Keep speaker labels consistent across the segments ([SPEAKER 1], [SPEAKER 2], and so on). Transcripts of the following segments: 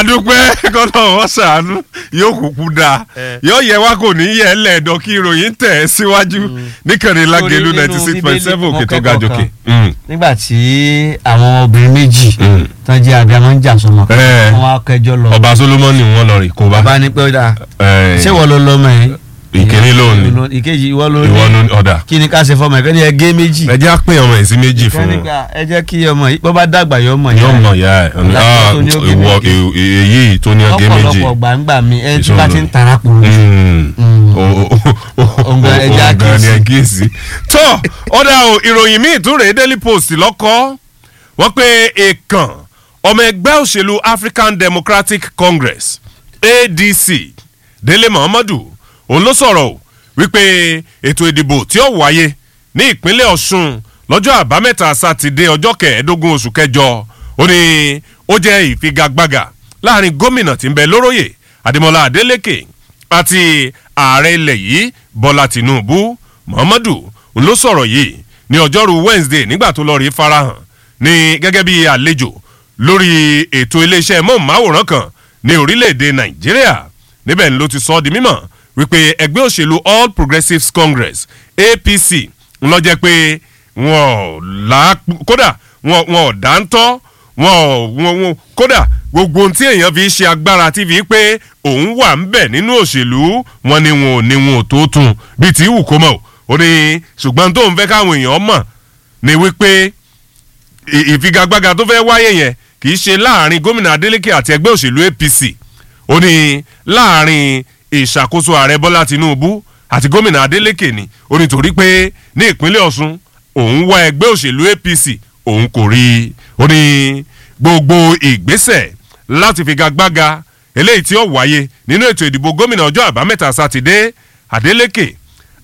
[SPEAKER 1] adúpẹ́ kọ́nà wọ́n ṣàánú yóò kúkú dáa
[SPEAKER 2] Eh.
[SPEAKER 1] yóò yẹ wá kò ní yẹ lẹ́ẹ̀dọ́ kí ìròyìn tẹ̀ ẹ́ síwájú níkànnì lágẹ̀lú
[SPEAKER 2] Lórí
[SPEAKER 1] ninety
[SPEAKER 2] nínú
[SPEAKER 1] six point seven
[SPEAKER 2] Bíbélì
[SPEAKER 1] òkè tó ga
[SPEAKER 2] mọ́kẹ́kọ̀ọ́
[SPEAKER 1] jòkè.
[SPEAKER 2] kan. nígbà tí àwọn obìnrin méjì
[SPEAKER 1] Mm.
[SPEAKER 2] tán jẹ́ abiyamọ ń jà sọmọ kan
[SPEAKER 1] Eh.
[SPEAKER 2] wọn á kẹjọ lọ
[SPEAKER 1] ọba solomoni wọn lọ rí kó bá.
[SPEAKER 2] bá ní pé ó dáa
[SPEAKER 1] Eh,
[SPEAKER 2] ṣé wọ́n ló lọ́mọ yẹn
[SPEAKER 1] ìkíní lòun ni
[SPEAKER 2] ìkejì ìwọ ló
[SPEAKER 1] ìwọ
[SPEAKER 2] ní
[SPEAKER 1] ló ní ọ̀dà.
[SPEAKER 2] kí ni ká ṣe fọmọ ẹ̀kẹ́ ni ẹ gé méjì
[SPEAKER 1] ẹ jẹ́ á pín ọmọ yìí sí méjì fún un.
[SPEAKER 2] kẹ́nìgbà ẹ jẹ́ kí ọmọ yìí bọ́ bá dàgbà yọ ọmọ
[SPEAKER 1] yóò
[SPEAKER 2] yẹn
[SPEAKER 1] mọ̀ ya ẹ̀
[SPEAKER 2] Lápá tó ní ó gé
[SPEAKER 1] ìwọ
[SPEAKER 2] méjì.
[SPEAKER 1] èyí tó ní ọgẹ́ méjì.
[SPEAKER 2] ọ̀pọ̀lọpọ̀ gbàǹgbà mi ẹ tí
[SPEAKER 1] Ìṣòro
[SPEAKER 2] bá ti ń
[SPEAKER 1] ni.
[SPEAKER 2] tara kùrù
[SPEAKER 1] Mm.
[SPEAKER 2] Mm.
[SPEAKER 1] O- o- o-
[SPEAKER 2] Ọ̀gá ẹja
[SPEAKER 1] ọ̀gá ni
[SPEAKER 2] kíyèsí.
[SPEAKER 1] ẹ kíyèsí. tó ọ̀dà o ìròyìn míì tún rèé daily post lọ́kọ́ wọ́n pé èèkàn ọmọ ẹgbẹ́ òṣèlú african democratic congress adc délé muhammadu òun ló sọ̀rọ̀ o wípé ètò ìdìbò tí ó wáyé ní ìpínlẹ̀ ọ̀ṣun lọ́jọ́ àbámẹ́ta sátidé ọjọ́ kẹẹ̀ẹ́dógún oṣù kẹjọ ó ní ó jẹ́ ìfigagbága láàrin gómìnà tí ń bẹ lóróyè adémọlá adélèké àti ààrẹ ilẹ̀ yìí bọ́lá tìǹbù muhammadu òun ló sọ̀rọ̀ yìí ní ọjọ́rú wednesday nígbà tó lọ́ọ́ rí farahàn ní gẹ́gẹ́ bí àlejò lórí ètò iléeṣẹ́ mọ́ọ̀máwòrán kan ní orílẹ̀-èdè nàìjíríà níbẹ̀ ni ló ti sọ ọ́ di mímọ̀ wípé ẹgbẹ́ òṣèlú all progressives congress apc ń lọ jẹ́ pé wọn ò là kódà wọn wọn ò dáńtọ́ wọn ò wọn wọn kódà gbogbo ohun tí èèyàn fi ṣe agbára tí fi pé òun wà ń bẹ̀ nínú òṣèlú wọn ni wọn ò ní wọn ò tó tún bíi tí wù kó mọ̀ ó ní ṣùgbọ́n tóun fẹ́ káwọn èèyàn mọ̀ ni wípé ì- ìfigagbága tó fẹ́ wáyé yẹn kì í ṣe láàrin gómìnà adeleke àti ẹgbẹ́ òṣèlú apc ó ní láàrin ìṣàkóso ààrẹ bọ́lá tinubu àti gómìnà adeleke ni ó ní torí pé ní ìpínlẹ̀ ọ̀ṣun òun wá ẹgbẹ́ òṣèlú apc òun kò rí i ó ní gbogbo ìgbésẹ̀ láti figagbága eléyìí tí ó wáyé nínú ètò ìdìbò gómìnà ọjọ́ àbámẹ́ta sátidé adeleke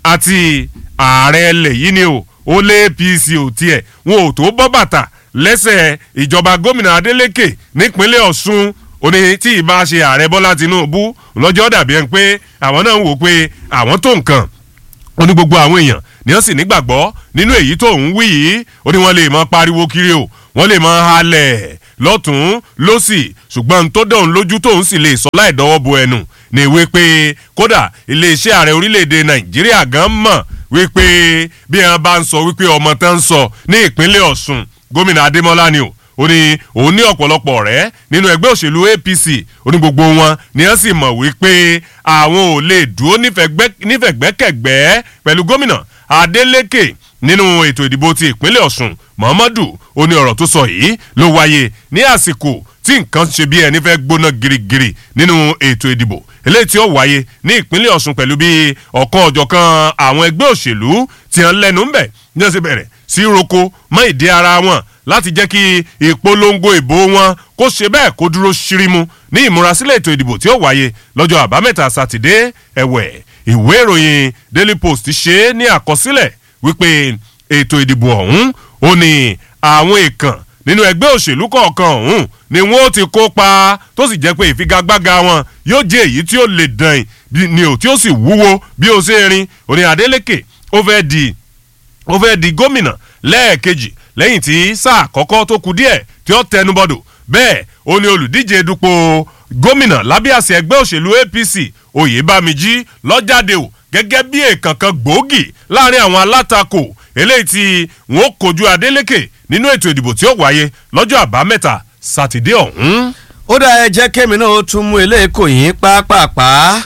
[SPEAKER 1] àti ààrẹ ẹlẹ̀ yìí ni o ó lé apc ò tiẹ̀ wọn ò tó bọ́ bàtà lẹ́sẹ̀ ìjọba gómìnà adeleke nípínlẹ̀ ọ̀ṣun ó ní tí ì bá ṣe ààrẹ bọ́lá tinubu lọ́jọ́ dàbí ẹni pé àwọn náà ń wò pé àwọn tó nǹkan ó ní gbogbo àwọn èèyàn ni wọ́n sì nígbàgbọ́ nínú èyí tó ń wí yìí ó ní wọ́n lè mọ pariwo kiri o wọ́n lè mọ halẹ̀ lọ́tún lọ́sì ṣùgbọ́n tó dọ̀hún lójú tóun sì lè sọ láì dọ́wọ́ bo ẹnu ní ìwé pé kódà iléeṣẹ́ ààrẹ orílẹ̀‐èdè nàìjíríà gan mọ̀ wípé bí wọn bá ń sọ wípé ọmọ tán ń sọ ní ìpínlẹ̀ ọ̀sùn gómìnà adémọlá ni o ó ní òun ní ọ̀pọ̀lọpọ̀ ọ̀rẹ́ nínú ẹgbẹ́ òṣèlú apc ó ní gbogbo wọn ni wọ́n sì mọ̀ wípé àwọn ò lè dúró nífẹ̀gbẹ́- nífẹ̀gbẹ́kẹ̀gbẹ́ pẹ̀lú gómìnà adeleke nínú ètò ìdìbò ti ìpínlẹ̀ ọ̀sùn muhammadu ó ní ọ̀rọ̀ tó sọ yìí ló wáyé ní àsìkò tí nǹkan ṣe bí ẹni fẹ́ gbóná girigiri nínú ètò ìdìbò eléyìí tí ó wáyé ní ìpínlẹ̀ ọ̀sùn pẹ̀lú bí ọ̀kan ọ̀jọ̀kan àwọn ẹgbẹ́ òṣèlú ti hàn lẹ́nu ń bẹ̀ ní ọ̀sẹ̀ bẹ̀rẹ̀ sí roko mọ́ ìdí ara wọn láti jẹ́ kí ìpolongo ìbò wọn kó ṣe bẹ́ẹ̀ kó dúró ṣírímù ní ìmúrasílẹ̀ ètò ìdìbò tí ó wáyé lọ́jọ́ àbámẹ́ta sátidé ẹ̀wẹ̀ ìwé ìròyìn daily post ṣe é ní àkọsílẹ̀ wípé ètò ìdìbò ọ̀hún ó ní àwọn èèkàn nínú ẹgbẹ́ òṣèlú kọ̀ọ̀kan ọ̀hún ni wọ́n ti kópa tó sì jẹ́ pé ìfigagbága wọn yóò jẹ́ èyí tí ó lè dàn ní ò tí ó sì wúwo bí ó ṣe rin òní adeleke ó fẹ́ di ó fẹ́ di gómìnà lẹ́ẹ̀kejì lẹ́yìn tí sáà kọ́kọ́ tó ku díẹ̀ tí ó tẹnubọ́dọ̀ bẹ́ẹ̀ ó ní olùdíje dupò gómìnà lábẹ́ àṣẹ ẹgbẹ́ òṣèlú apc oyèbámijí lọ́jáde o gẹ́gẹ́ bí èèkàn kan gbòógì láàrin àwọn alátakò eléyìí tí wọ́n kojú adeleke nínú ètò ìdìbò tí ó wáyé lọ́jọ́ àbámẹ́ta sátidé ọ̀hún.
[SPEAKER 2] ó dá ẹ jẹ́ kémi náà ó tún mú eléyìí kò yín pápápá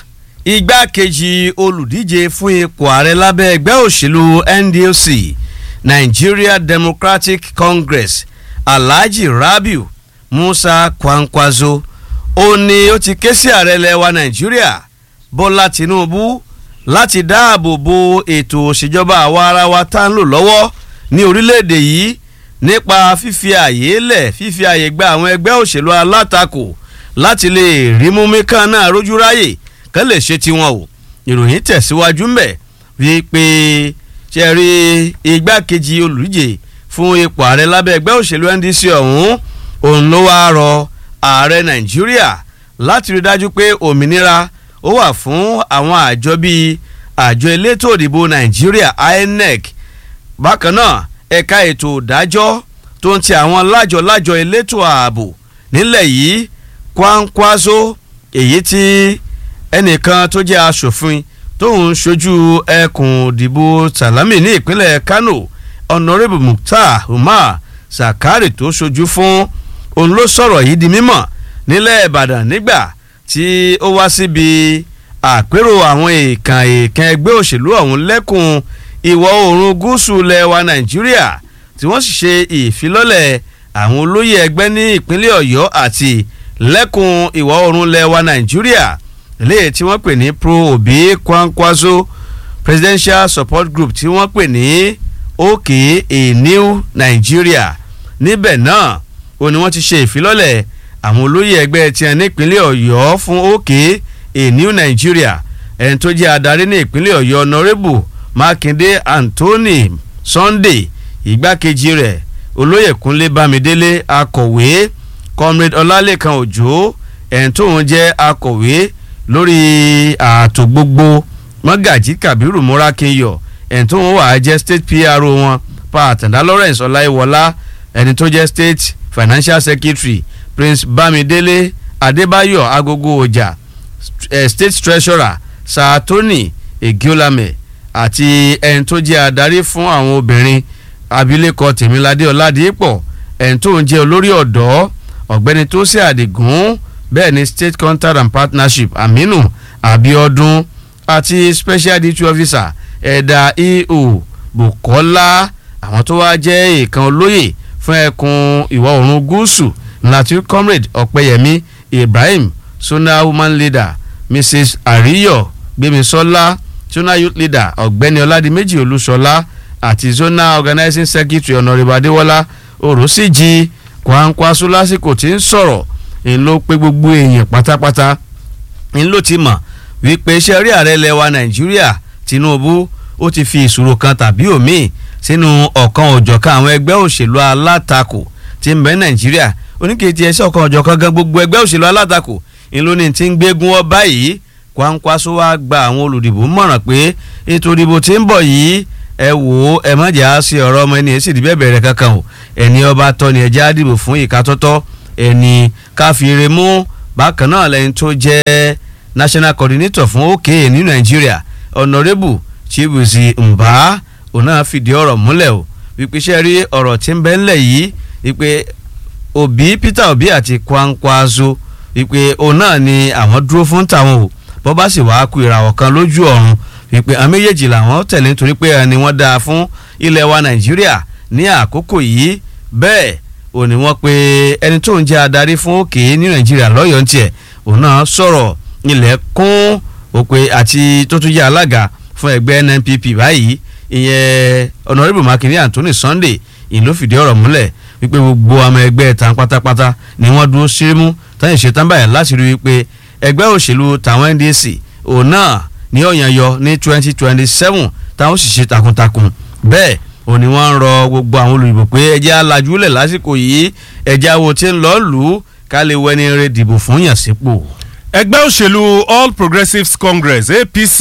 [SPEAKER 2] igbákejì olùdíje fún ipò ààrẹ lábẹ́ ẹgbẹ́ òṣèlú ndlc nigeria democratic congress alhaji rabiu musa kwankwaso ó ní ó ti ké sí ààrẹ lẹ́wà nàìjíríà bọ́lá tinubu láti dáàbò bo ètò òṣèjọba àwa ara wa tá ń lò lọ́wọ́ ní orílẹ̀-èdè yìí nípa fífi àyè lẹ̀ fífi àyè gba àwọn ẹgbẹ́ òṣèlú alátakò láti lè rí múmi kan náà rójú ráyè kán lè ṣe tiwọn o ìròyìn tẹ̀síwájú mbẹ̀ wípé ṣe rí igbákejì olùdíje fún ipò ààrẹ lábẹ́ ẹgbẹ́ òṣèlú ndc ọ̀hún òun ló wáá rọ ààrẹ nàìjíríà láti rí dájú pé òmìnira ó wà fún àwọn àjọ bíi àjọ elétò òdìbò nàìjíríà inec bákan náà ẹ̀ka ètò ìdájọ́ tó ń ti àwọn lájọ-lájọ elétò ààbò nílẹ̀ yìí kwankwaso èyí tí ẹnìkan tó jẹ́ aṣòfin tóun ṣojú ẹkùn ìdìbò salami ní ìpínlẹ̀ kano honourable mukhtar umar zakari tó ṣojú fún òun ló sọ̀rọ̀ yìí di mímọ̀ nílẹ̀ ìbàdàn nígbà tí ó wá síbi àpérò àwọn èèkàn èèkàn ẹgbẹ́ òṣèlú ọ̀hún lẹ́kùn ìwọ̀ oòrùn gúúsù lẹwa nàìjíríà tí wọ́n sì ṣe ìfilọ́lẹ̀ àwọn olóyè ẹgbẹ́ ní ìpínlẹ̀ ọ̀yọ́ àti lẹ́kùn ìwọ̀ oòrùn lẹwa nàìjíríà léè tí wọ́n pè ní pro obi kwankwaso presidential support group tí wọ́n pè ní òkè a new nigeria níbẹ̀ náà ó ní wọ́n ti ṣe ìfilọ́lẹ̀ àwọn olóyè ẹgbẹ́ tiẹ̀ nípínlẹ̀ ọ̀yọ́ fún òkè a new nigeria ẹni tó jẹ́ adarí ní ìpínlẹ̀ ọ̀yọ́ honourable mákindé anthony sunday ìgbákejì rẹ̀ olóyè kúnlé bámidélé akọ̀wé comrade ọlálẹ́kan òjò ẹni tóun jẹ́ akọ̀wé lórí ààtò gbogbo mọ́gàjí kabiru múrákinyọ ẹni tóun wà á jẹ́ state pro wọn pa àtàndá lawrence ọláìwọlá ẹni tó jẹ́ state financial secretary prince bámidélé adébáyọ̀ agogo ọjà eh, state treasurer saatoni egiolame àti ẹni tó jẹ́ adarí fún àwọn obìnrin abilékọ tèmiládé ọládìpọ̀ ẹni tó ń jẹ́ olórí ọ̀dọ́ ọ̀gbẹ́ni tó ṣe àdìgún bẹ́ẹ̀ ni state contact and partnership aminu abiodun àti special duty officer ẹ̀dà eo bukola àwọn tó wá jẹ́ ìkan olóyè fún ẹkùn ìwọ̀ oòrùn gúúsù láti comrade ọ̀pẹyẹmí ibrahim sona woman leader mrs ariyo gbemisola zona youth leader ọ̀gbẹ́ni ọládìméjì olúṣọlá àti zona organizing secretary honourable adéwọlá orosíjì kwankwaso lásìkò tí ń sọ̀rọ̀ ń ló pé gbogbo èèyàn pátápátá ń ló ti mọ̀ wípé iṣẹ́ rí ààrẹ lẹwa nàìjíríà tinubu ó ti fi ìṣòro kan tàbí òmíì sínú ọ̀kan òjọ̀kan àwọn ẹgbẹ́ òṣèlú alátakò tí ń bẹ nàìjíríà oníkejì ẹsẹ̀ ọ̀kan òjọ̀kan gan gbogbo ẹgbẹ́ òṣèlú alátakò ń ló ní ti ń gbégún ọ báyìí kwankwaso wá gba àwọn olùdìbò mọ̀ràn pé ètò ìdìbò tí ń bọ̀ yìí ẹ wò ó ẹ má jà á sí ọ̀rọ̀ ọmọ ẹni ẹ sì dìbẹ̀ bẹ̀rẹ̀ kankan o ẹni ọba tọ́ ni ẹjẹ́ á dìbò fún ìka tọ́tọ́ ẹni káfíìrè mú bákan náà lẹ́yìn tó jẹ́ national coordinator fún òkè ní nàìjíríà honourable chibuzi mba òun náà fìdí ọ̀rọ̀ múlẹ̀ o wípé iṣẹ́ rí ọ̀rọ̀ tí ń bẹ ńlẹ̀ yìí wípé òbí peter obi àti kwankwaso wípé òun náà ni àwọn dúró fún tàwọn o bọ́ bá sì wá ku ìràwọ̀ kan lójú ọ̀run wípé àwọn méjèèjì làwọn tẹ̀lé nítorí pé ẹni wọ́n dáa fún ilẹ̀ wa nàìjíríà ní àkókò yìí bẹ́ẹ̀ ò ní wọ́n pe ẹni tó ń jẹ́ adarí fún òkè ní nàìjíríà lọ́yọ̀ọ́ ń tiẹ̀ òun náà sọ̀rọ̀ ilẹ̀ kún òpè àti tó tún jẹ́ alága fún ẹgbẹ́ nnpp báyìí ìyẹn honourable makinde anthony sunday ìlú fìdí ọ̀rọ̀ múlẹ̀ wípé gbogbo ọmọ ẹgbẹ́ tán pátápátá ni wọ́n dúró sírímù táyìn ṣetán báyìí láti rí wípé ẹgbẹ́ òṣèlú tàwọn ndc òun náà ní ọ̀yàn yọ ní twenty twenty seven táwọn sì ṣe takuntakun bẹ́ẹ̀ òun ni wọ́n ń rọ gbogbo àwọn olùdìbò pé ẹjẹ́ alájúlẹ̀ lásìkò yìí ẹjẹ́ awo tí ń lọ́ọ́ lù ú ká lè wẹni rẹ dìbò fún yàn sípò.
[SPEAKER 1] ẹgbẹ́ òṣèlú all progressives congress apc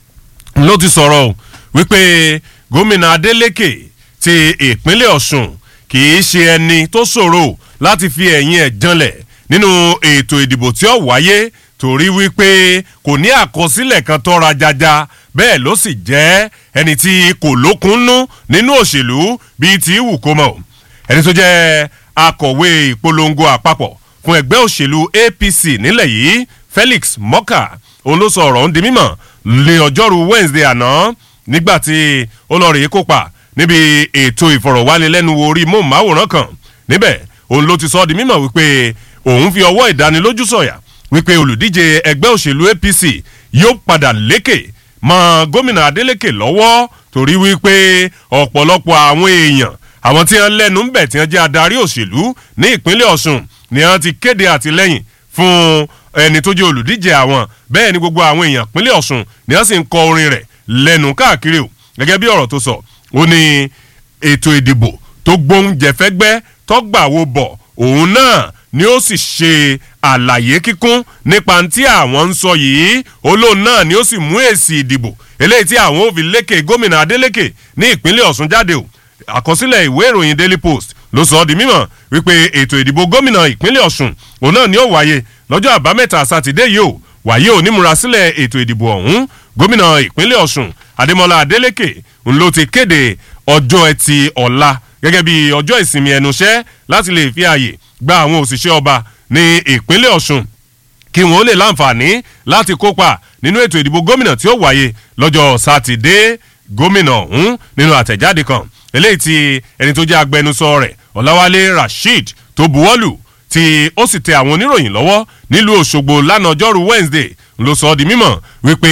[SPEAKER 1] ló ti sọ̀rọ̀ wípé gómìnà adeleke ti ìpínlẹ̀ ọ̀sùn kì í ṣe ẹni tó ṣòro láti fi ẹ̀yìn ẹ̀ janlẹ̀ nínú ètò ìdìbò tí ó wáyé torí wípé kò ní àkọsílẹ̀ kan tó ra jaja bẹ́ẹ̀ ló sì jẹ́ ẹni tí kò lókunnú nínú òṣèlú bíi ti wù kó mọ̀ ẹni tó jẹ́ akọ̀wé ìpolongo àpapọ̀ fún ẹgbẹ́ òṣèlú apc nílẹ̀ yìí felix mọ́kà òun ló sọ ọ̀rọ̀ ń di mímọ̀ lé ọjọ́rú wednesday àná nígbà tí ó lọ rèé kópa níbi ètò ìfọ̀rọ̀wánilẹ́nuwò orí móhùnmáwòrán kan níbẹ̀ òun ló ti sọ ọ́ di mímọ̀ wípé òun fi ọwọ́ ìdánilójú sọ̀yà wípé olùdíje ẹgbẹ́ òṣèlú apc yóò padà lékè mọ gómìnà adeleke lọ́wọ́ torí wípé ọ̀pọ̀lọpọ̀ àwọn èèyàn àwọn tí wọ́n lẹ́nu ń bẹ̀ tí wọ́n jẹ́ adarí òṣèlú ní ìpínlẹ̀ ọ̀sùn ni wọ́n ti kéde àtìlẹ́yìn fún ẹni tó jẹ́ olùdíje àwọn bẹ́ẹ̀ ni gbogbo àwọn èèyàn ìpínlẹ̀ ọ̀sùn ni wọ́n sì ń kọ orin rẹ̀ lẹ́nu káàkiri o gẹ́gẹ́ bí ọ̀rọ̀ tó sọ ó ní ètò ìdìbò tó gbóúnjẹ fẹ́gbẹ́ tọ́gbàwó bọ̀ òun náà ni ó sì ṣe àlàyé kíkún nípa tí àwọn ń sọ yìí olóòn náà ni ó sì mú èsì ìdìbò eléyìí tí àwọn ò fi lékè gómìnà adeleke ní ìpínlẹ̀ ọ̀sùn jáde o àkọsílẹ̀ ìwé ìròyìn daily post ló sọ ọ́ di mímọ̀ wípé ètò ìdìbò gómìnà ìpínlẹ̀ ọ̀sùn òun náà ni ó wáyé lọ́jọ́ àbámẹ́ta sátidé yìí ó wàyí ò nímúrasílẹ̀ ètò ìdìbò ọ̀hún gómìnà ìpínlẹ̀ ọ̀ṣun adémọlá adélèké ń ló ti kéde ọjọ́ ẹtì ọ̀la gẹ́gẹ́ bí ọjọ́ ìsinmi ẹnuṣẹ́ láti lè fi ààyè gba àwọn òṣìṣẹ́ ọba ní ìpínlẹ̀ ọ̀ṣun kí wọn ó lè láǹfààní láti kópa nínú ètò ìdìbò gómìnà tí ó wáyé lọ́jọ́ sátidé gómìnà ọ̀hún nínú àtẹ̀jáde kan eléyìí tí ẹni tó jẹ́ agbẹnusọ rẹ̀ ọ̀làwálé rasheed tó buwọ́lù tí ó sì tẹ àwọn oníròyìn lọ́wọ́ nílùú òṣogbo lánàá ọjọ́rú wednesday ló sọ ọ́ di mímọ̀ wípé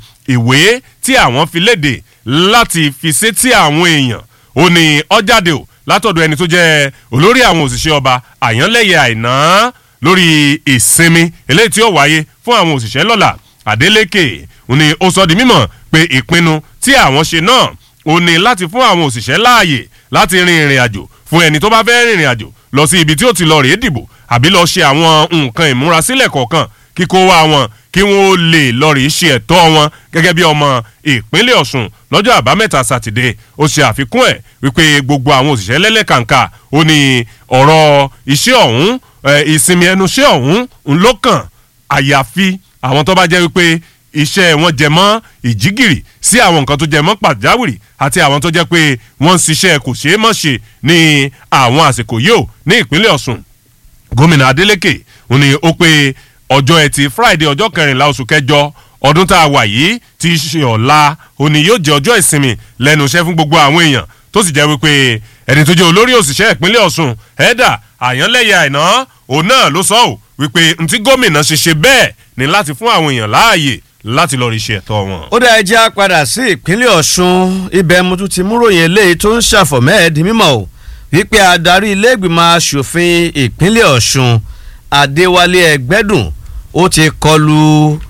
[SPEAKER 1] ìwé tí àwọn fi léde láti fi sétí àwọn èèyàn ó ní ọ́jáde ò látọ̀dọ̀ ẹni tó jẹ́ olórí àwọn òṣìṣẹ́ ọba àyànlẹ́yẹ àìná lórí ìsinmi eléyìí tí ó wáyé fún àwọn òṣìṣẹ́ lọ́la adeleke ó ní ó sọ di mímọ̀ pé ìpinnu tí àwọn ṣe náà ó ní láti fún àwọn òṣìṣẹ́ láàyè láti rin ìrìn àjò fún ẹni tó bá fẹ́ rìnrìn àjò lọ sí ibi tí ó ti lọ rèé dìbò àbí lọ ṣe àwọn nǹkan ìmúrasílẹ̀ kọ̀ọ̀kan kíkó wá wọn kí wọn ó lè lọ rèé ṣe ẹ̀tọ́ wọn gẹ́gẹ́ bí ọmọ ìpínlẹ̀ ọ̀ṣun lọ́jọ́ àbámẹ́ta sátidé ó ṣe àfikún ẹ̀ wípé gbogbo àwọn òṣìṣẹ́ lẹ́lẹ́kàǹkà ó ní ọ̀rọ̀ iṣẹ́ ọ̀hún ìsinmi ẹnu iṣẹ́ ọ̀hún ńlọ́kàn àyàfi àwọn tó bá jẹ́ wípé iṣẹ́ wọn jẹ mọ́ ìjígìrì sí àwọn nǹkan tó jẹ mọ́ pàjáwìrì àti àwọn tó jẹ́ pé wọ́n ń ṣiṣẹ́ kò ṣeé mọ̀ ṣe ní àwọn àsìkò yìí ò ní ìpínlẹ̀ ọ̀ṣun gómìnà adeleke ó ní ó pé ọjọ́ ẹtì friday ọjọ́ kẹrìnlá oṣù kẹjọ ọdún tá a wà yìí ti ṣe ọ̀la ó ní yóò jẹ́ ọjọ́ ìsinmi lẹ́nu iṣẹ́ fún gbogbo àwọn èèyàn tó sì jẹ́ wípé ẹni tó jẹ́ olórí òṣìṣẹ́ ìpínlẹ̀ ọ̀ṣun ẹ̀dà àyànlẹ́yẹ àìná òun náà ló sọ ọ́ wípé ntí gómìnà ṣe ṣe bẹ́ẹ̀ ni láti fún àwọn èèyàn láàyè láti lọ rí iṣẹ́ ẹ̀tọ́ wọn.
[SPEAKER 2] ó dá ẹjẹ́ padà sí ìpínlẹ̀ ọ̀ṣun ibẹ̀ mo tún ti múròyìn eléyìí tó ń ṣàfọ̀mẹ́ ẹ̀ di mímọ́ o wípé adarí ilé-ìgbìmọ̀ asòfin ìpínlẹ̀ ọ̀ṣun adéwálé ẹgbẹ́dùn ó ti kọlu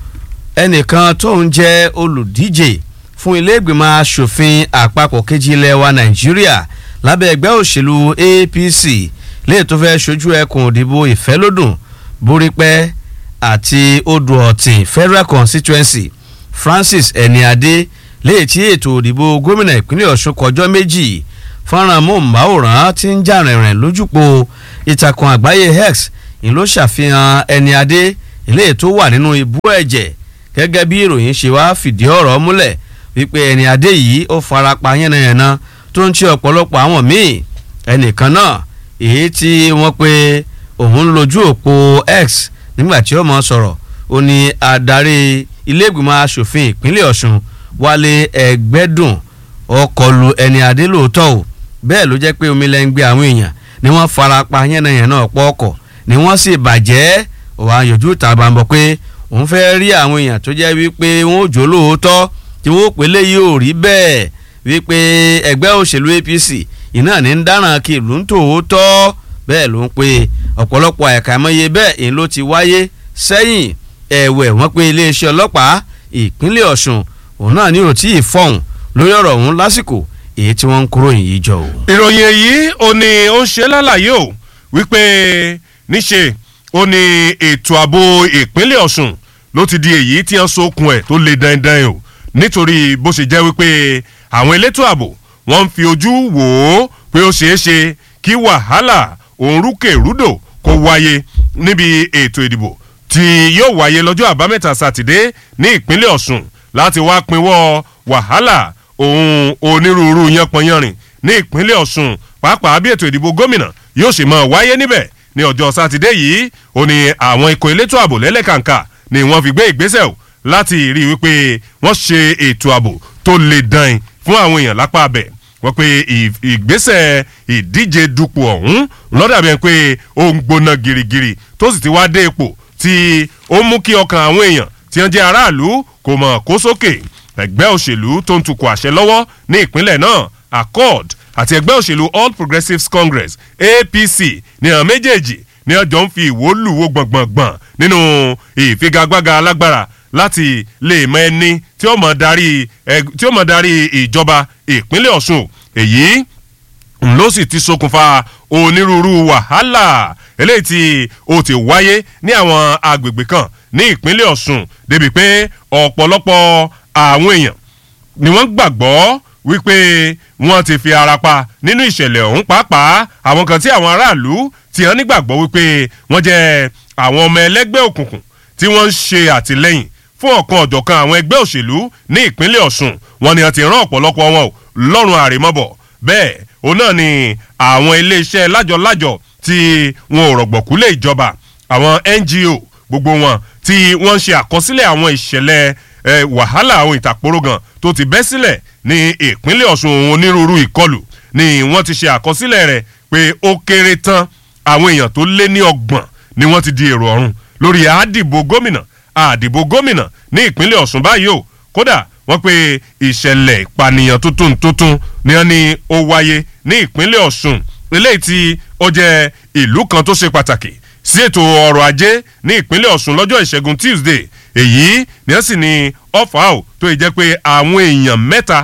[SPEAKER 2] ẹnìkan tó ń jẹ́ olùdíje fún ilé-ìgbìmọ̀ asòfin àpapọ̀ kejì ilẹ̀ wa nàìjíríà lábẹ́ ẹgbẹ́ òṣèlú apc léè tó fẹ́ ṣojú ẹkùn òdìbò ìfẹ́lódùn borípẹ́ àti odò ọ̀tìn federal constituency francis ẹniadé léè tí ètò òdìbò gómìnà ìpínlẹ̀ ọ̀ṣun kọjọ́ méjì fọ́nrán móhùnmáwòrán tí ń jà rìnrìn lójúpọ̀ ìtàkùn àgbáyé x ń ló ṣàfihàn ẹniadé ilé tó wà nínú ibú ẹ̀jẹ̀ gẹ́gẹ́ bí ìròyìn ṣe wá fìdí ọ̀rọ̀ múlẹ̀ wípé ẹniadé yìí ó farapa yánnayànna tó ń ṣe ọ̀pọ̀lọpọ̀ àwọn míì ẹnìkan náà èyí tí wọ́n pe òun lójú òpó x nígbà tí ó mọ̀ sọ̀rọ̀ ó ní adarí iléègbìmọ̀ asòfin ìpínlẹ̀ ọ̀ṣun wálé ẹgbẹ́dùn ọkọlù ẹni adé lóòótọ́ o bẹ́ẹ̀ ló jẹ́ pé omi lẹ́ ń gbé àwọn èèyàn ni wọ́n fara pa yánnayànna ọ̀pọ̀ ọkọ̀ ni wọ́n sì bàjẹ́ òwò àyànjú tàbá ń bọ̀ pé òun fẹ́ rí àwọn èèyàn tó jẹ́ wípé wọ́n ò jó lóòótọ́ tí wọ́n ò pé léyìí ò rí bẹ́ẹ̀ wípé ẹgbẹ́ òṣèlú apc iná ní ń dáràn kí ìlú ń tòótọ́ bẹ́ẹ̀ ló ń pe ọ̀pọ̀lọpọ̀ àìkàmọ́ye bẹ́ẹ̀ èyí ló ti wáyé sẹ́yìn ẹ̀wẹ̀ wọ́n pe iléeṣẹ́ ọlọ́pàá ìpínlẹ̀ ọ̀ṣun òun náà ní òtí ìfọ̀hún lórí ọ̀rọ̀ ọ̀hún lásìkò èyí tí wọ́n ń kúrò yìí jọ o.
[SPEAKER 1] ìròyìn èyí ò ní ó ń ṣe lálàyé o wípé níṣe ó ní ètò ààbò ìpínlẹ̀ ọ̀ṣun ló ti di èyí tí wọ́n sokun ẹ̀ tó le dandan o nítorí bó ṣe jẹ́ wípé àwọn elétò ààbò wọ́n ń fi ojú wò ó pé ó ṣeé ṣe kí wàhálà òǹrúkèrúdò kó wáyé níbi ètò ìdìbò tí yóò wáyé lọ́jọ́ àbámẹ́ta sátidé ní ìpínlẹ̀ ọ̀ṣun láti wá pinwọ́ wàhálà òun onírúurú yánpọnyánrin ní ìpínlẹ̀ ọ̀ṣun pàápàá bí ètò ìdìbò gómìnà yóò ṣe máa wáyé níbẹ̀ ní ọjọ́ sátidé yìí ó ní àwọn ikọ̀ elétò ààbò lẹ́lẹ́kàǹkà ni wọ́n fi gbé ìgbésẹ̀ o láti rí i wípé wọ́n ṣe ètò ààbò tó le dan fún àwọn èèyàn lápá abẹ wọ́n pe ìgbésẹ̀ ìdíje dupò ọ̀hún lọ́dàbẹ̀ pé ó ń gbóná girigiri tó sì ti wá dé ipò tí ó mú kí ọkàn àwọn èèyàn tí wọ́n jẹ́ aráàlú kò mọ̀ kó sókè ẹgbẹ́ òṣèlú tó ń tukọ̀ àṣẹ lọ́wọ́ ní ìpínlẹ̀ náà accord àti ẹgbẹ́ òṣèlú all progressives congress apc ní àwọn méjèèjì ní ọjọ́ ń fi ìwó lùwó gbọ̀ngbọ̀ngbọ̀n nínú ìfigagbága alágbára láti lè mọ ẹni tí ó mọ̀ darí tí ó mọ̀ darí ìjọba ìpínlẹ̀ ọ̀ṣun èyí ló sì ti ṣokùnfà onírúurú wàhálà eléyìí tí ó ti wáyé ní àwọn agbègbè kan ní ìpínlẹ̀ ọ̀ṣun débi pé ọ̀pọ̀lọpọ̀ àwọn èèyàn ni wọ́n gbàgbọ́ wípé wọ́n ti fi ara pa nínú ìṣẹ̀lẹ̀ ọ̀hún pàápàá àwọn kan tí àwọn aráàlú ti hàn nígbàgbọ́ wípé wọ́n jẹ́ àwọn ọmọ ẹlẹ́gbẹ́ òkùnkùn tí wọ́n ń ṣe àtìlẹ́yìn fún ọ̀kan ọ̀jọ̀kan àwọn ẹgbẹ́ òṣèlú ní ìpínlẹ̀ ọ̀ṣun wọn ni wọ́n ti rán ọ̀pọ̀lọpọ̀ wọn ò lọ́rùn àrèmọ́bọ̀ bẹ́ẹ̀ òun náà ni àwọn iléeṣẹ́ lájọ-lájọ tí wọn ò rọ̀gbọ̀kú lé ìjọba àwọn ngo gbogbo wọn tí wọ́n ń ṣe àkọsílẹ̀ àwọn ìṣẹ̀lẹ̀ wàhálà àwọn ìtàkùrọ̀gàn tó ti bẹ́ sílẹ̀ ní ìpínlẹ̀ ọ̀ṣun onírúurú ìkọlù ni wọ́n ti ṣe àkọsílẹ̀ rẹ̀ pé ó kéré tán àwọn èèyàn tó lé ní ọgbọ̀n ni wọ́n ti di èrò ọ̀run lórí àdìbò gómìnà àdìbò gómìnà ní ìpínlẹ̀ ọ̀ṣun báyìí o kódà wọ́n pe ìṣẹ̀lẹ̀ ìpànìyàn tuntun tuntun ni wọ́n ní ó wáyé ní ìpínlẹ̀ ọ̀ṣun eléyìí tí ó jẹ́ ìlú kan tó ṣe pàtàkì sí ètò ọrọ̀ ajé ní ìpínlẹ̀ ọ̀ṣun lọ́jọ́ ìṣẹ́gun tuesday èyí ni wọ́n sì ní ọ̀fà ò tó yẹ jẹ́ pé àwọn èèyàn mẹ́ta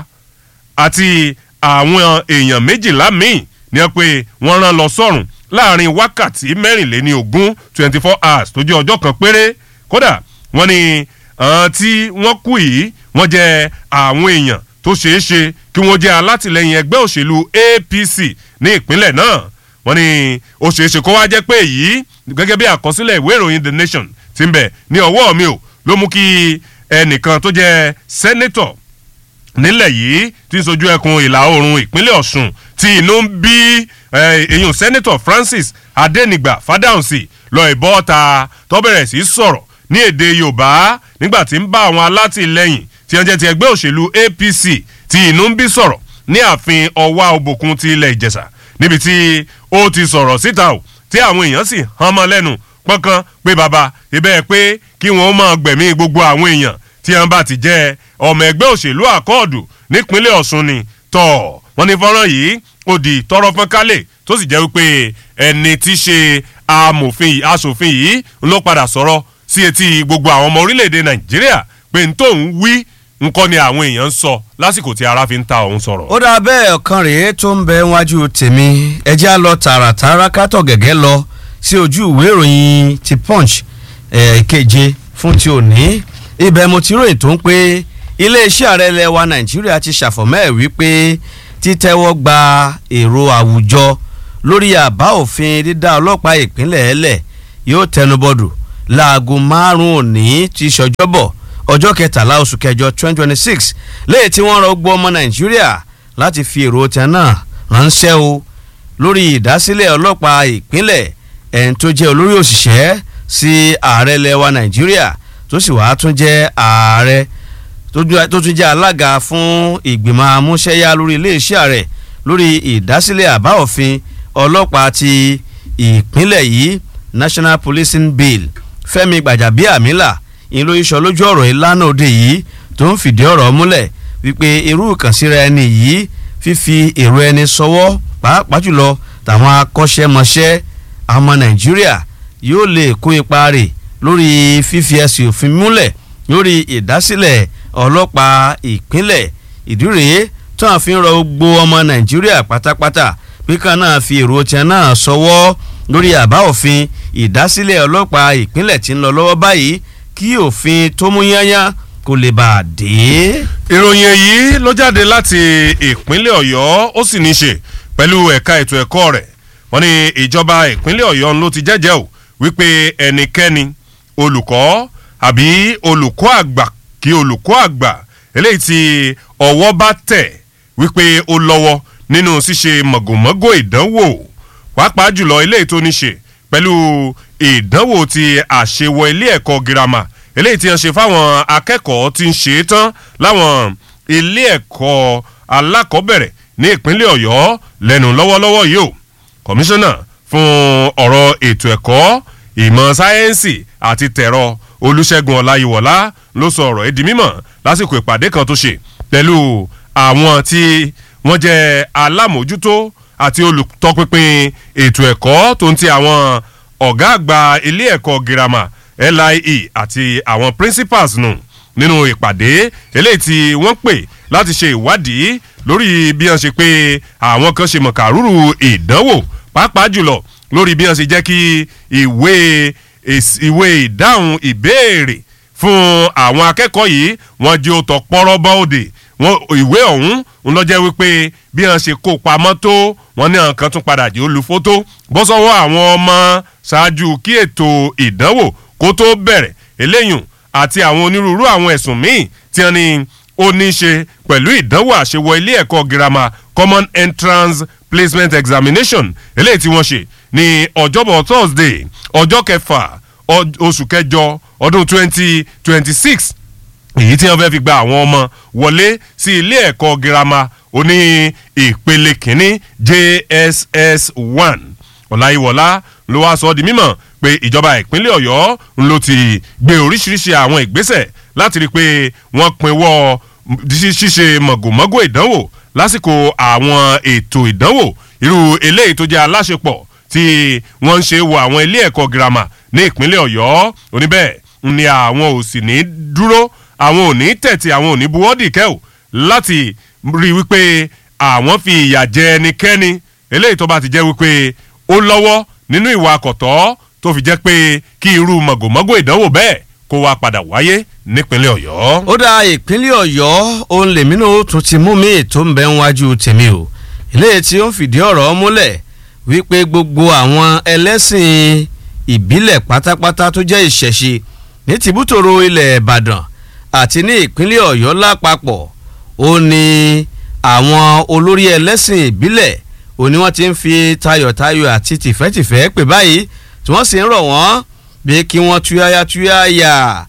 [SPEAKER 1] àti àwọn èèyàn méjìlá míì ni wọ́n pe wọ́n rán lọ sọ́run láàrin wákàtí mẹ́rìnléní ogún twenty four hours tó jẹ́ ọjọ́ kan péré kódà wọ́n ní àwọn tí wọ́n kú yìí wọ́n jẹ́ àwọn èèyàn tó ṣeé ṣe kí wọ́n jẹ́ alátìlẹyìn ẹgbẹ́ òṣèlú apc ní ìpínlẹ̀ náà wọ́n ní ó ṣeé ṣe kó wá jẹ́ pé èyí gẹ́gẹ́ bí àkọsílẹ̀ ìwé ìròyìn the nation ti ń bẹ̀ ní ọwọ́ mi ò ló mú kí ẹnìkan tó jẹ́ sẹ́nẹ́tọ̀ nílẹ̀ yìí tí ń sojú ẹkùn ìlà oòrùn ìpínlẹ̀ ọ̀ṣun tí inú ń bí èyàn sẹ́nẹ́tọ̀ francis adẹ́nìgbà fádàùnsì lọ ìbọ́ ta tó bẹ̀rẹ̀ sí sọ̀rọ̀ ní èdè yorùbá nígbà tí ń bá àwọn alátìlẹyìn tí wọ́n jẹ́ ti ẹgbẹ́ òṣèlú apc tí inú ń bí sọ̀rọ̀ ní ààfin ọwá òbòkun ti ilẹ̀ ìjẹ̀ṣà níbi tí ó ti sọ̀rọ̀ síta o tí àwọn èèyàn sì hàn mọ́ lẹ́nu pọ́nkán pé bàbá ibẹ̀ pé kí wọ́n máa gbẹ̀mí gbogbo àwọn èèyàn tí wọ́n bá ti jẹ́ ọmọ ẹgbẹ́ òṣèlú àkọọ̀dù nípínlẹ̀ ọ̀ṣun ni tọ̀ wọ́n ní fọ́nrán yìí ó di tọrọ fọ́n kálẹ̀ tó sì jẹ́ wípé ẹni tí í ṣe amòfin asòfin yìí ló padà sọ̀rọ̀ sí etí gbogbo àwọn ọmọ orílẹ̀-èdè nàìjíríà pé n tó ń wí nǹkan ni àwọn èèyàn ń sọ lásìkò tí ara fi ń ta òun sọ̀rọ̀.
[SPEAKER 2] ó dáa bẹ́ẹ̀ ọ̀kan rèé tó ń bẹ wájú tèmi ẹjẹ́ á lọ tààràtàrà kátọ̀ gẹ́gẹ́ lọ sí ojú ìwé ìròyìn ti punch keje fún ti òní ibẹ̀ mo ti ròyìn tó ń pé iléeṣẹ́ ààrẹ ilẹ̀ wa nàìjíríà ti ṣàfọ̀mọ́ ẹ̀ wípé títẹ́wọ́ gba èrò àwùjọ lórí àbá òfin dídá ọlọ́pàá ìpínlẹ̀ ẹlẹ̀ yóò tẹnubọ̀dù láago márùn-ún òní ti ṣọjọ́bọ̀ ọjọ́ kẹtàlá oṣù kẹjọ twenty twenty six léyìí tí wọ́n rọ gbọ́ ọmọ nàìjíríà láti fi èrò tẹ náà ránṣẹ́ o lórí ìdásílẹ̀ ọlọ́pàá ìpínlẹ̀ ẹ̀ń tó jẹ́ olórí òṣìṣẹ́ sí ààrẹ ilẹ̀ wa nàìjíríà tó sì wàá tún jẹ́ ààrẹ tó tún jẹ́ alága fún ìgbìmọ̀ amúṣẹ́yá lórí iléeṣẹ́ ààrẹ lórí ìdásílẹ̀ àbá òfin ọlọ́pàá ti ìpínlẹ̀ yìí national policing bill fẹ́mi gbàjàbíàmílà ìlú iṣọ́ lójú ọ̀rọ̀ ìlànà òde yìí tó ń fìdí ọ̀rọ̀ múlẹ̀ wípé irú ìkànsíra ẹni yìí fífi èrò ẹni sọwọ́ pàápàá jùlọ tàwọn akọ́ṣẹ́mọṣẹ́ ọmọ nàìjíríà yóò lè kó ipa rẹ̀ lórí fífi ẹsẹ̀ òfin múlẹ̀ lórí ìdásílẹ̀ ọlọ́pàá ìpínlẹ̀ ìdí rèé tó à ń fi rọ gbogbo ọmọ nàìjíríà pátápátá pé kan náà fi èrò tiẹ̀ náà sọwọ́ lórí àbá òfin ìdásílẹ̀ ọlọ́pàá ìpínlẹ̀ tí ń lọ lọ́wọ́ báyìí kí òfin tó mú yányá kó lè bá a dé.
[SPEAKER 1] ìròyìn èyí ló jáde láti ìpínlẹ̀ ọ̀yọ́ ó sì ní í ṣe pẹ̀lú ẹ̀ka ètò ẹ̀kọ́ rẹ̀ wọ́n ní ìjọba ìpínlẹ̀ ọ̀yọ́ ló ti jẹ́jẹ́ o wípé ẹnikẹ́ni olùkọ́ àbí olùkọ́ àgbà kí olùkọ́ àgbà eléyìí tí ọwọ́ bá tẹ̀ wípé ó lọ́wọ́ nínú ṣíṣe mọ̀gòmọ́gò ìdánwò pàápàá jùlọ eléyìí tó ní ṣe pẹ̀lú ìdánwò ti àṣewọ ilé ẹ̀kọ́ girama eléyìí tí wọ́n ṣe fáwọn akẹ́kọ̀ọ́ tí ń ṣe é tán láwọn ilé ẹ̀kọ́ alákọ̀ọ́bẹ̀rẹ̀ ní ìpínlẹ̀ ọ̀yọ́ lẹ́nu lọ́wọ́lọ́wọ́ yìí o kọmíṣánná fún ọ̀rọ̀ ètò ẹ̀kọ́ ìmọ̀ sáyẹ́ǹsì àti tẹ̀rọ olùṣègùn ọláyíwọlá ló sọ ọ̀rọ̀ ẹ̀dí mímọ̀ lásìkò ìpàdé kan tó ṣe pẹ̀lú àwọn tí wọ́n jẹ́ alámòjútó àti olùtọpinpin ètò ẹ̀kọ́ tó ń ti àwọn ọ̀gá àgbà ilé ẹ̀kọ́ girama lie àti àwọn principals nù nínú ìpàdé eléyìí tí wọ́n pè láti ṣe ìwádìí lórí bí wọ́n ṣe pé àwọn kan ṣe mọ̀kàrúrù ìdánwò pàápàá jùlọ lórí bí wọ́n ṣe jẹ́ kí ìwé ìwé ìdáhùn ìbéèrè fún àwọn akẹ́kọ̀ọ́ yìí wọ́n jẹ́ òtọ̀ pọ́rọ́bọ́ òde wọn ìwé ọ̀hún ń lọ jẹ́ wípé bí wọ́n ṣe kó pamọ́ tó wọ́n ní àwọn kan tún padà jẹ́ olùfótó bọ́ sọ́wọ́ àwọn ọmọ ṣáájú kí ètò ìdánwò kó tó bẹ̀rẹ̀ eléyùn àti àwọn onírúurú àwọn ẹ̀sùn míì tí wọ́n ní ó ní í ṣe pẹ̀lú ìdánwò àṣewọ ilé ẹ̀kọ́ girama common entrance placement examination eléyìí tí wọ́n ṣe ní ọjọ́bọ̀ thursday ọjọ́ kẹfà oṣù kẹjọ ọdún twenty twenty six èyí tí wọ́n fẹ́ fi gba àwọn ọmọ wọlé sí ilé ẹ̀kọ́ girama oní ìpele kínní jss one ọ̀làyíwọlá ló wá sọ ọ́ di mímọ̀ pé ìjọba ìpínlẹ̀ ọ̀yọ́ ló ti gbé oríṣiríṣi àwọn ìgbésẹ̀ láti rí i pé wọ́n pinwọ́ ṣíṣe mọ̀gòmọ́gò ìdánwò lásìkò àwọn ètò ìdánwò irú eléyìí tó jẹ́ aláṣepọ̀ tí wọ́n ń ṣe wo àwọn ilé ẹ̀kọ́ girama ní ìpínlẹ̀ ọ̀yọ́ oníbẹ̀ ni àwọn ò sì ní dúró àwọn ò ní tẹ̀tì àwọn ò ní buwọ́dì kẹ́ò láti rí i wípé àwọn fi ìyà jẹ ẹnikẹ́ni eléyìí tó bá ti jẹ́ wípé ó lọ́wọ́ nínú ìwà àkọ́tọ́ tó fi jẹ́ pé kí irú mọ̀gòmọ́gò ìdánwò bẹ́ẹ̀ kó wá padà wáyé nípínlẹ̀ ọ̀yọ́.
[SPEAKER 2] ó dá ìpínlẹ̀ ọ̀yọ́ òun lèmi náà ó tún ti mú mi tó ń bẹ ń wájú tèmi o eléyìí tí ó ń fìdí ọ̀rọ̀ múlẹ̀ wípé gbogbo àwọn ẹlẹ́sìn ìbílẹ̀ pátápátá tó jẹ́ ìṣẹ̀ṣe ní tìbútòrò ilẹ̀ ìbàdàn àti ní ìpínlẹ̀ ọ̀yọ́ lápapọ̀ ó ní àwọn olórí ẹlẹ́sìn ìbílẹ̀ ó ní wọ́n ti ń fi tayọ̀tayọ̀ àti tìfẹ́tìfẹ́ pè báyìí tí wọ́n sì ń rọ̀ wọ́n bí kí wọ́n túyáyá túyáyà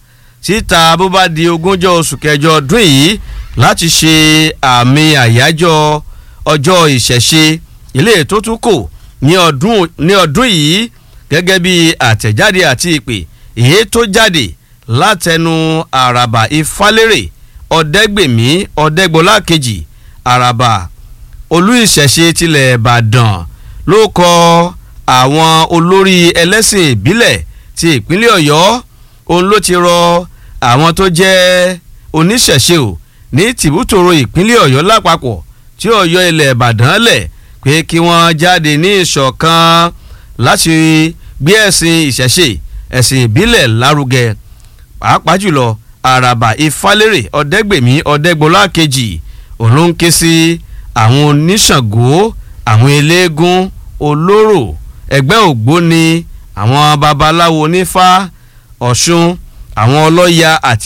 [SPEAKER 2] síta bó bá di ogúnjọ́ oṣù kẹjọ ọdún yìí láti ṣe àmì àyájọ́ ọjọ́ ìṣẹ̀ṣe ilé tó tún kò ní ọdún yìí gẹ́gẹ́ bí àtẹ̀jáde àti ìpè èyí tó jáde látẹnu àràbà ìfálérè ọ̀dẹ́gbèmí ọ̀dẹ́gbọ́lá kejì àràbà olú ìṣẹ̀ṣe tilẹ̀ ìbàdàn ló kọ àwọn olórí ẹlẹ́sìn ìbílẹ̀ ti ìpínlẹ̀ ọ̀yọ́ òun ló ti rọ àwọn tó jẹ́ oníṣẹ̀ṣe ò ní tìbútòrò ìpínlẹ̀ ọ̀yọ́ lápapọ̀ tí ọ̀yọ́ ilẹ̀ ìbàdàn lẹ̀ pé kí wọ́n jáde ní ìṣọ̀kan láti gbé ẹ̀sìn ìṣẹ̀ṣe ẹ̀sìn ìbílẹ̀ lárugẹ pàápàá jùlọ àràbà ìfálérè ọ̀dẹ́gbèmí ọ̀dẹ́gbọ́lá kejì òun ló ń ké sí àwọn oníṣàngó àwọn eléégún olóró ẹgbẹ́ ògbóni àwọn babaláwo onífá ọ̀ṣun àwọn ọlọ́ya àti